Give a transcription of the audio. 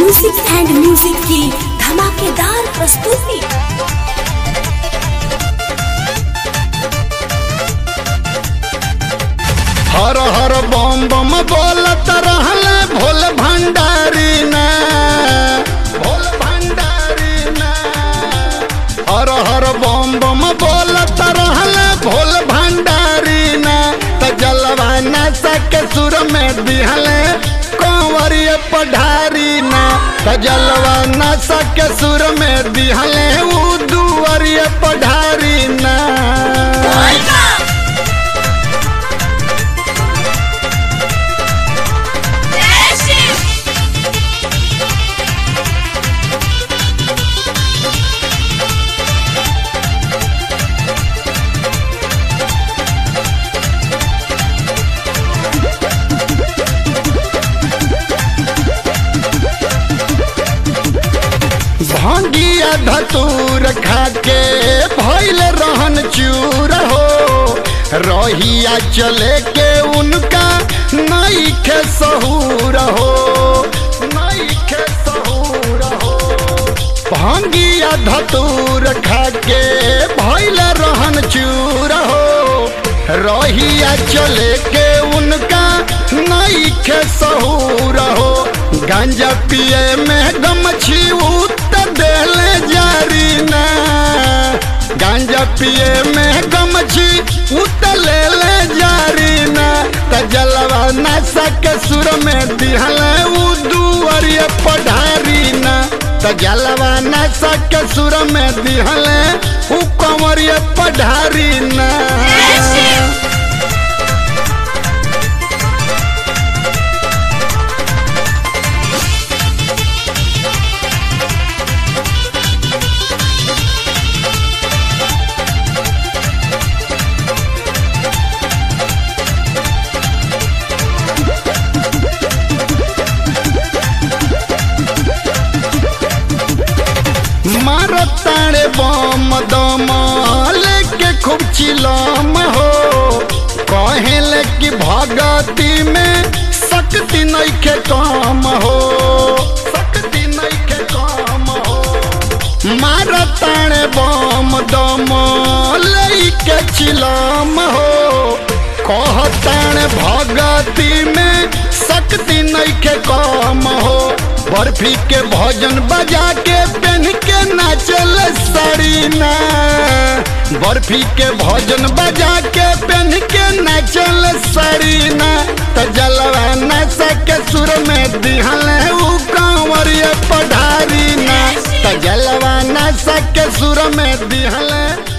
music and music की धमाकेदार प्रस्तुति हर हर बम बम बोलत रहले भोल भंडारी ना भोल भंडारी ना हर हर बम बम बोलत रहले भोल भंडारी ना त जलवा नशा के सुर में दिहले कंवरिए पढ़ारी ना त जलवा नशा के सुर में दिहले उ दुवरिए पढ़ारी ना भंगिया धतूर खाके भैल रहन चूर हो रहिया चले के उनका नई के सहूर हो नई के सहूर हो भंगिया धतूर खाके भैल रहन चूर हो रहिया चले के उनका नई के सहूर हो गांजा पिए में गमछी उतर देले जारी ना गांजा पिए में गमछी उतर ले ले जारी ना त जलवा नशा के सुर में दिहले उ दुवरिए पढ़ारी ना त जलवा नशा के सुर में दिहले उ कंवरिए पढ़ारी ना मारताड़े बम दम लेके खूब चिलम हो कहेले कि भगती में शक्ति नइखे कम हो शक्ति नइखे कम हो मारताड़े बम दम लेके चिलम हो कहताड़े भगती में शक्ति नइखे कम हो बर्फी के भोजन बजा के पेन के नाचल साड़ी ना बर्फी के भोजन बजा के पेन के नाचल साड़ी ना त जलवा नशा के सुर में दिहल उ कंवरिया पढ़ारी ना त जलवा नशा के सुर में दिहल